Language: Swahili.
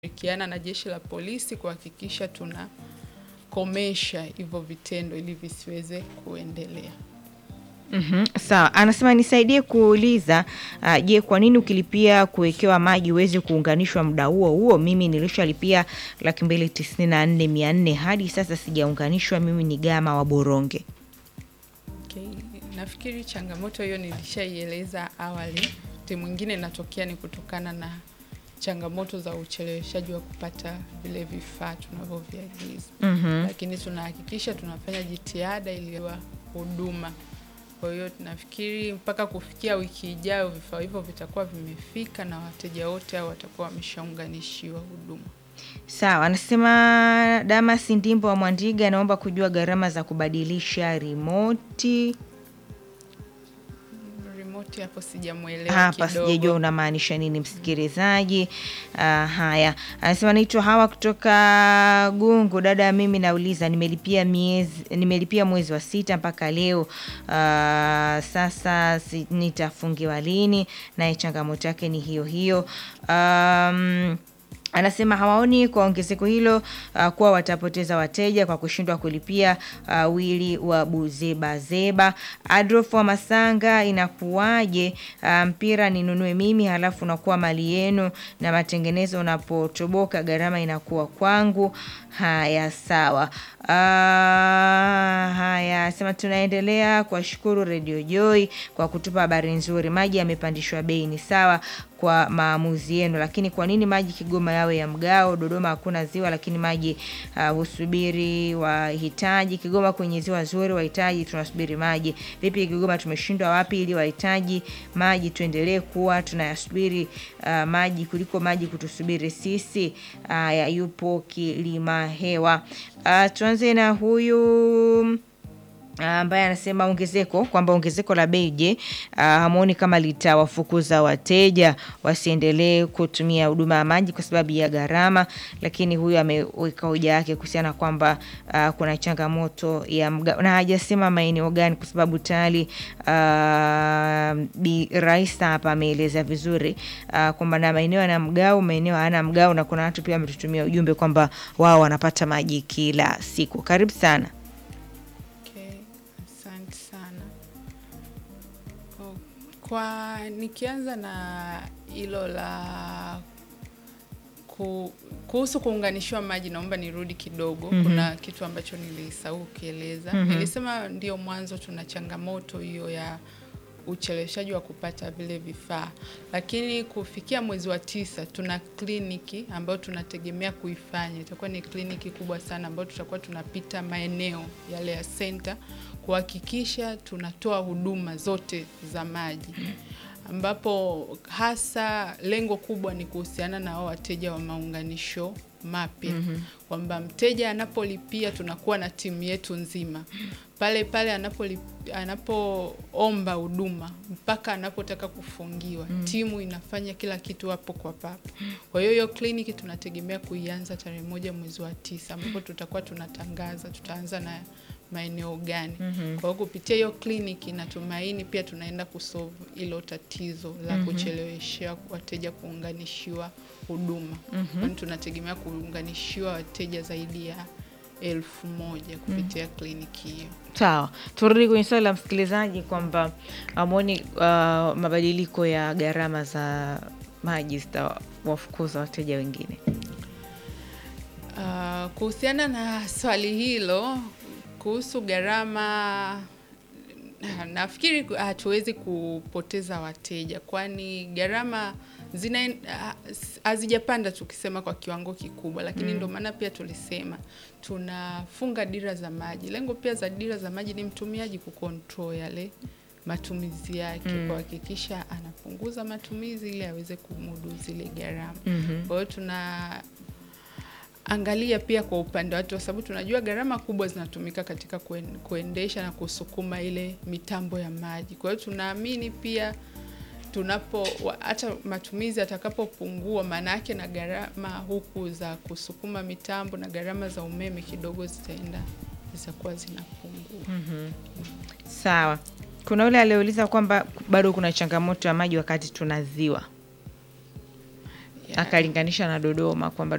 Shirikiana na jeshi la polisi kuhakikisha tunakomesha hivyo vitendo ili visiweze kuendelea. Mhm, sawa. Anasema nisaidie kuuliza uh, je, kwa nini ukilipia kuwekewa maji uweze kuunganishwa muda huo huo? Mimi nilishalipia laki mbili tisini na nne mia nne hadi sasa sijaunganishwa. Mimi ni Gama wa Boronge. Okay. Nafikiri changamoto hiyo nilishaieleza awali. Wakati mwingine inatokea ni kutokana na changamoto za ucheleweshaji wa kupata vile vifaa tunavyoviagiza. Mhm. Lakini tunahakikisha tunafanya jitihada ili wa huduma. Kwa hiyo nafikiri mpaka kufikia wiki ijayo vifaa hivyo vitakuwa vimefika na wateja wote hao watakuwa wameshaunganishiwa huduma. Sawa, anasema Damas Ndimbo wa Mwandiga anaomba kujua gharama za kubadilisha rimoti. Remote hapo sijamuelewa Hapa kidogo. sijajua unamaanisha nini msikilizaji. Ah, haya, anasema naitwa Hawa kutoka Gungu. Dada, mimi nauliza, nimelipia miezi, nimelipia mwezi wa sita mpaka leo. Ah, sasa si, nitafungiwa lini? Naye changamoto yake ni hiyo hiyo. Um, Anasema hawaoni kwa ongezeko hilo uh, kuwa watapoteza wateja kwa kushindwa kulipia. Uh, wili wa Buzebazeba Adolf wa Masanga, inakuwaje? Uh, mpira ninunue mimi halafu unakuwa mali yenu, na matengenezo unapotoboka gharama inakuwa kwangu. Haya, sawa. Uh, haya sema tunaendelea kuwashukuru Radio Joy kwa kutupa habari nzuri. Maji yamepandishwa bei, ni sawa kwa maamuzi yenu, lakini kwa nini maji Kigoma yawe ya mgao? Dodoma hakuna ziwa, lakini maji uh, husubiri wahitaji. Kigoma kwenye ziwa zuri, wahitaji tunasubiri maji. Vipi Kigoma tumeshindwa wapi ili wahitaji maji tuendelee kuwa tunayasubiri uh, maji kuliko maji kutusubiri sisi? Haya, yupo Kilima Hewa. Uh, tuanze na huyu ambaye anasema ongezeko kwamba ongezeko la bei, je, hamuoni kama litawafukuza wateja wasiendelee kutumia huduma ya maji kwa sababu ya gharama? Lakini huyu ameweka hoja yake kuhusiana kwamba ah, kuna changamoto ya mgao na hajasema maeneo gani, kwa sababu tayari ah, Bi Raisa hapa ameeleza vizuri ah, kwamba na maeneo yana mgao, maeneo hayana mgao, na kuna watu pia wametutumia ujumbe kwamba wao wanapata maji kila siku. Karibu sana. Okay, asante sana. Oh, Kwa nikianza na hilo la ku, kuhusu kuunganishiwa maji, naomba nirudi kidogo. Kuna kitu ambacho nilisahau kukieleza. Nilisema ndio mwanzo tuna changamoto hiyo ya ucheleweshaji wa kupata vile vifaa, lakini kufikia mwezi wa tisa tuna kliniki ambayo tunategemea kuifanya. Itakuwa ni kliniki kubwa sana ambayo tutakuwa tunapita maeneo yale ya senta kuhakikisha tunatoa huduma zote za maji ambapo hasa lengo kubwa ni kuhusiana na hao wateja wa maunganisho mapya kwamba mteja anapolipia tunakuwa na timu yetu nzima pale pale anapolip- anapoomba huduma mpaka anapotaka kufungiwa, timu inafanya kila kitu hapo kwa papo. Kwa hiyo hiyo kliniki tunategemea kuianza tarehe moja mwezi wa tisa ambapo tutakuwa tunatangaza tutaanza na maeneo gani. Kwa hiyo kupitia hiyo kliniki natumaini pia tunaenda kusolve hilo tatizo la kucheleweshea wateja kuunganishiwa huduma. Kwani tunategemea kuunganishiwa wateja zaidi ya elfu moja kupitia kliniki hiyo. Sawa, turudi kwenye swali la msikilizaji kwamba amoni uh, mabadiliko ya gharama za maji zitawafukuza wateja wengine. Ah, kuhusiana na swali hilo kuhusu gharama, nafikiri hatuwezi kupoteza wateja, kwani gharama zina ah, hazijapanda tukisema kwa kiwango kikubwa, lakini ndio maana pia tulisema tunafunga dira za maji. Lengo pia za dira za maji ni mtumiaji kucontrol yale matumizi yake, kuhakikisha anapunguza matumizi ili aweze kumudu zile gharama. Kwa hiyo tuna angalia pia kwa upande wake, kwa sababu tunajua gharama kubwa zinatumika katika kuen- kuendesha na kusukuma ile mitambo ya maji. Kwa hiyo tunaamini pia tunapo wa- hata matumizi yatakapopungua, maana yake na gharama huku za kusukuma mitambo na gharama za umeme kidogo zitaenda zitakuwa zinapungua. Sawa, kuna yule aliyeuliza kwamba bado kuna changamoto ya maji wakati tuna ziwa, Yeah. akalinganisha na Dodoma kwamba